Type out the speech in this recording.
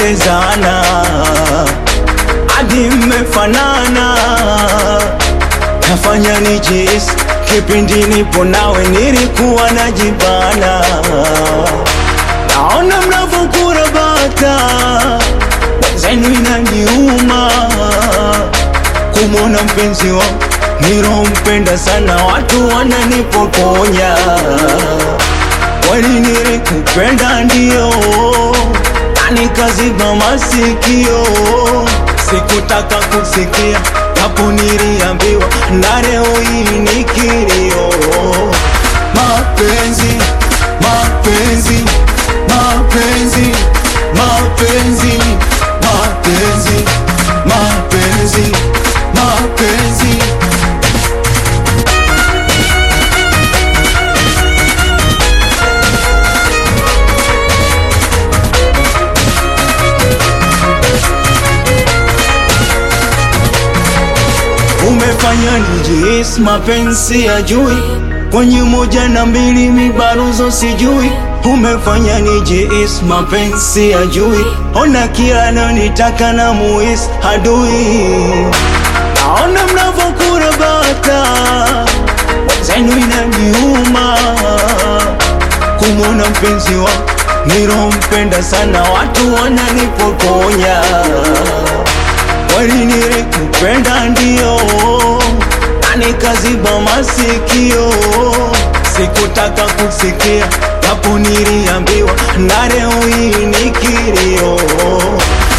tumependezana hadi mmefanana, nafanya nijihisi kipindi nipo nawe nilikuwa najibana. Naona mnavyokurabata wenzenu inaniuma kumwona mpenzi wangu nilompenda sana, watu wananipokonya. Kweli nilikupenda ndio, na nikaziba masikio, sikutaka kusikia, japo niliambiwa, na leo hii ni kilio. Mapenzi, mapenzi, mapenzi, mapenzi, mapenzi, mapenzi, mapenzi. umefanya nijihisi mapenzi ya jui kwenye moja na mbili mibaruzo sijui umefanya nijihisi mapenzi ya jui ona kila nitaka na muhisi adui naona mnavyokurabata wenzenu inaniuma kumwona mpenzi wangu nilompenda sana watu wananipokonya kweli nilikupenda ndio, na nikaziba masikio, sikutaka kusikia, japo niliambiwa, na leo hii ni kilio.